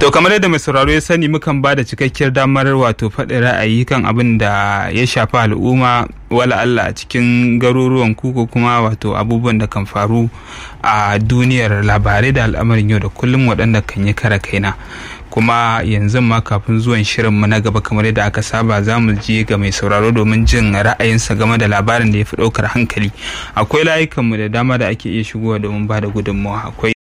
To kamar yadda mai sauraro ya sani mukan ba da cikakkiyar damar wato faɗi ra'ayi kan abin da ya shafi al'umma wala Allah a cikin garuruwan ku ko kuma wato abubuwan da kan faru a duniyar labarai da al'amarin yau da kullum waɗanda kan yi kara kaina. kuma yanzu ma kafin zuwan shirinmu na gaba kamar yadda aka saba za mu je ga mai sauraro domin jin ra'ayinsa game da labarin da ya fi ɗaukar hankali akwai layukanmu da dama da ake iya shigowa domin ba da gudunmawa akwai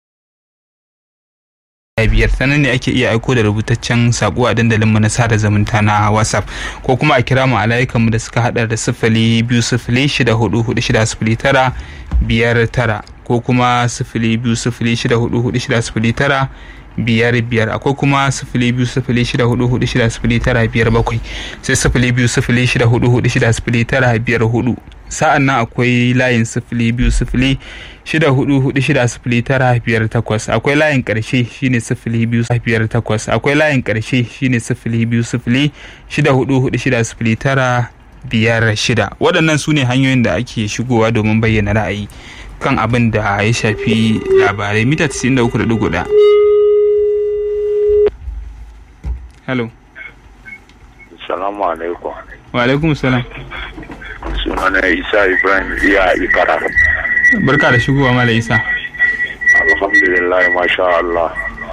biyar sannan ne ake iya aiko da rubutaccen sako a dandalinmu na sada zumunta na whatsapp ko kuma a kira mu a layukanmu da suka hada da sifili biyu sifili shida hudu hudu shida sifili tara biyar tara ko kuma sifili biyu sifili shida hudu hudu shida sifili tara biyar biyar akwai kuma sifili biyu sifili shida hudu hudu shida sifili tara biyar bakwai sai sifili biyu sifili shida hudu hudu shida sifili tara biyar hudu sa'an nan akwai layin sifili biyu sifili shida hudu hudu shida sifili tara biyar takwas akwai layin karshe shine sifili biyu biyar takwas akwai layin karshe shine sifili biyu sifili shida hudu hudu shida sifili tara biyar shida waɗannan su ne hanyoyin da ake shigowa domin bayyana ra'ayi kan abin da ya shafi labarai mita 93.1 hello salamu alaikum wa alaikum salam sunana isa ibrahim iya ikara barka da shigowa mala isa alhamdulillah masha Allah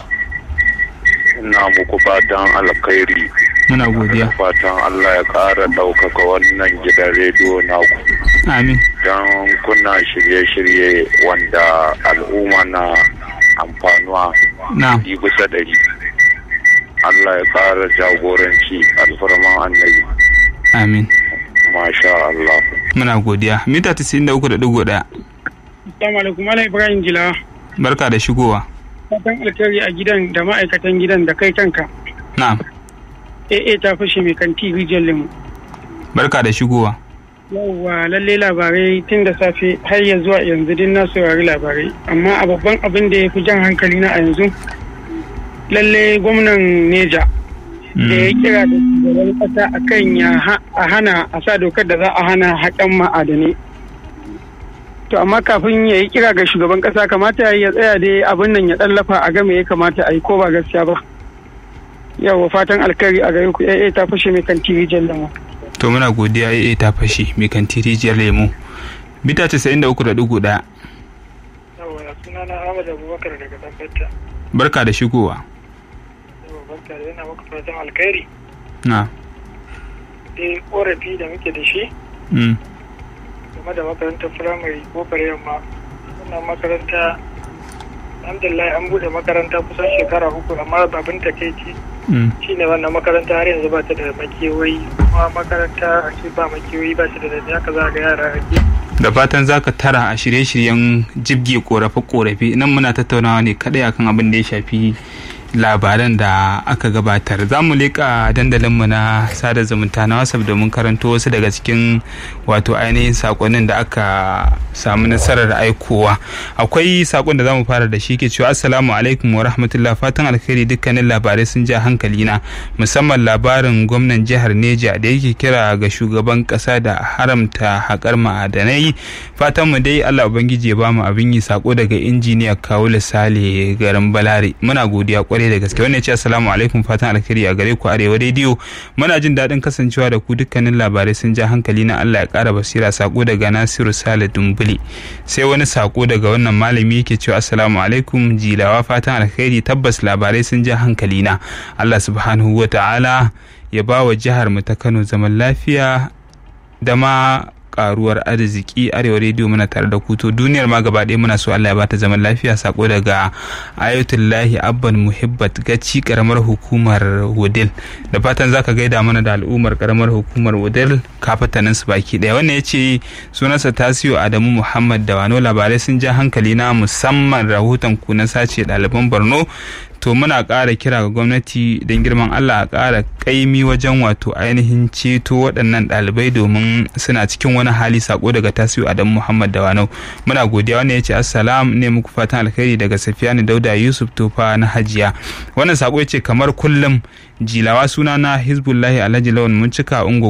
ina muku fatan alkhairi muna godiya fatan Allah ya ƙara ɗaukaka wannan gidan rediyo naku amin don kuna shirye-shirye wanda al'umma na amfanuwa na yi bisa ɗari Allah ya ƙara jagoranci alfarman annabi amin masha Allah muna godiya mita 93.1 Assalamu alaikum Malam Ibrahim Jila. barka da shigowa Fatan alkhairi a gidan da ma'aikatan gidan da kai kanka. na AA ta fashe mai kanti rijiyar lemu. barka da shigowa Yawwa lalle labarai tun da safe har ya zuwa yanzu din na saurari labarai. Amma a babban abin da ya fi jan hankali na a yanzu lalle gwamnan Neja da ya kira da shugaban kasa akan ya ha- a hana a sa dokar da za a hana haƙan ma'adanai. To amma kafin ya yi kira ga shugaban kasa kamata ya tsaya dai abin nan ya ɗallafa a game ya kamata a yi ko ba gaskiya ba. Yawwa fatan alkhairi a gare ku AA ta fashe mai kan TV jallama. to muna godiya AA ta fashe mai kanti rijiyar lemu mita 93.1 Yawwa sunana Ahmad Abubakar daga Tabbata. barka da shigowa Yawwa barka da yana maka fatan alkhairi. na Dai korafi da muke da shi mm. game da makarantar firamare kofar yamma. Wannan makaranta alhamdulillah an bude makaranta kusan shekara uku amma babin takaici Mm. shine wannan makaranta har yanzu ba ta da makewayi kuma makaranta a ce ba makewayi ba ta da dadi haka za ga yara ake da fatan za ka tara a shirye-shiryen jibge korafe-korafe nan muna tattaunawa ne kadai akan abin da ya shafi labaran da aka gabatar za mu leƙa dandalinmu na sada zumunta na wasaf domin karanto wasu daga cikin wato ainihin sakonnin da aka samu nasarar aikowa akwai sakon da za mu fara da shi ke cewa assalamu alaikum wa rahmatullah fatan alkhairi dukkanin labarai sun ja hankali na musamman labarin gwamnan jihar neja da yake kira ga shugaban kasa da haramta haƙar ma'adanai fatan mu dai allah ubangiji ya bamu abin yi sako daga injiniya kawula sale garin balare muna godiya kwarai da gaske wannan ya ce assalamu alaikum fatan alkhairi a gare ku arewa rediyo muna jin daɗin kasancewa da ku dukkanin labarai sun ja hankali na allah ya ƙara basira sako daga nasiru sale dumbuli sai wani sako daga wannan malami yake cewa assalamu alaikum jilawa fatan alkhairi tabbas labarai sun ja hankali na allah subhanahu wa ta'ala ya ba wa jihar mu ta kano zaman lafiya da ma karuwar arziki arewa rediyo muna tare da kuto duniyar ma gaba ɗaya muna so Allah ya bata zaman lafiya sako daga ayatullahi abban muhibbat gaci karamar hukumar wudil da fatan zaka gaida mana da al'ummar karamar hukumar wudil kafatanin su baki ɗaya wannan yace sunansa tasiyo adamu muhammad da wano labarai sun ja hankali na musamman rahoton ku na sace ɗaliban borno to muna ƙara kira ga gwamnati don girman allah a ƙara ƙaimi wajen wato ainihin ceto waɗannan ɗalibai domin suna cikin wani hali sako daga tasiru adam muhammad dawanau muna godiya wannan ya ce assalam ne muku fatan alkhairi daga safiyani dauda yusuf tofa na hajiya wannan sako ya ce kamar kullum jilawa suna na hizbullahi alhaji lawan mun cika ungo